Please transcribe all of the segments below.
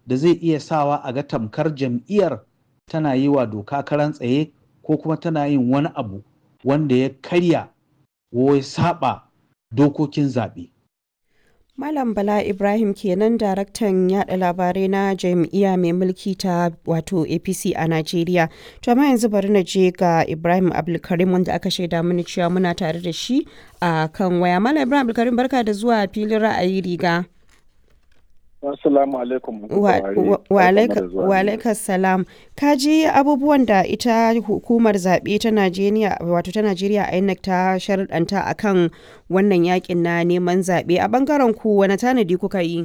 da zai iya sawa a ga tamkar jam'iyyar tana yi wa doka karan tsaye ko kuma tana yin wani abu wanda ya karya ko ya saba dokokin zaɓe. Malam Bala Ibrahim kenan daraktan yada labarai na jam'iyya mai mulki ta wato APC a Najeriya. To amma yanzu bari na je ga Ibrahim Abdulkarim wanda aka shaida mini cewa muna tare da shi a kan waya. Malam Ibrahim Abdulkarim barka da zuwa filin ra'ayi riga. Assalamu alaikum. Wa alaikas salam. Ka ji abubuwan da ita hukumar zaɓe ta Najeriya wato ta Najeriya INEC ta sharɗanta akan wannan yakin na neman zaɓe a ɓangaren ku wani tanadi kuka yi?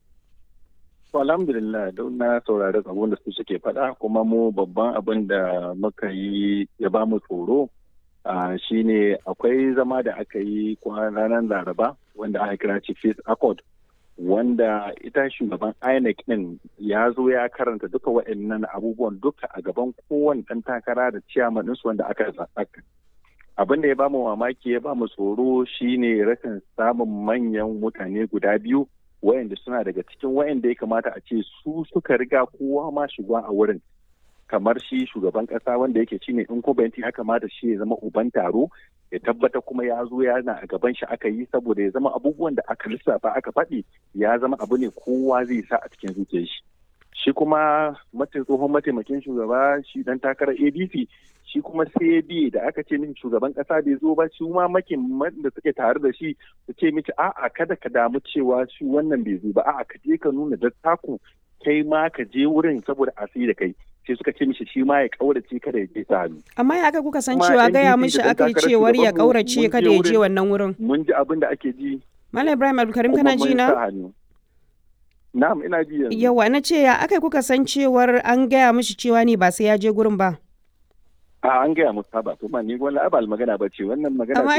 Alhamdulillah don na saurari abin da su suke faɗa kuma mu babban abin da muka yi ya ba mu tsoro shine akwai zama da aka yi ranar Laraba wanda aka kira Chief Accord wanda ita shugaban INEC din ya zo ya karanta duka waɗannan abubuwan duka a gaban kowane ɗan takara da ciyaman ɗinsu wanda aka zaɓa. Abin da ya bamu mamaki ya bamu tsoro shine rashin samun manyan mutane guda biyu wayanda suna daga cikin wayanda ya kamata a ce su suka riga kowa ma shiga a wurin kamar shi shugaban kasa wanda yake shine incumbent ya kamata shi ya zama uban taro ya tabbata kuma ya zo yana a gaban shi aka yi saboda ya zama abubuwan da aka lissafa aka faɗi ya zama abu ne kowa zai sa a cikin zuciyar shi shi kuma tsohon mataimakin shugaba shi dan takarar adc shi kuma sai biye da aka ce min shugaban kasa bai zo ba shi ma makin da suke tare da shi su ce miki a'a kada ka damu cewa shi wannan bai zo ba a'a ka je ka nuna dattaku kai ma ka je wurin saboda a da kai sai suka ce mishi shi ma ya kaurace kada ya je sa hannu. Amma ya aka kuka san cewa gaya mishi aka yi cewar ya kaurace kada ya je wannan wurin. Mun ji abin da ake ji. Malam Ibrahim Abdulkarim kana ji na? Na'am ina ji yanzu. Yawa na ce ya aka kuka san cewar an gaya mishi cewa ne ba sai ya je gurin ba. A an gaya musu ba to ma ni wani abal magana ba ce wannan magana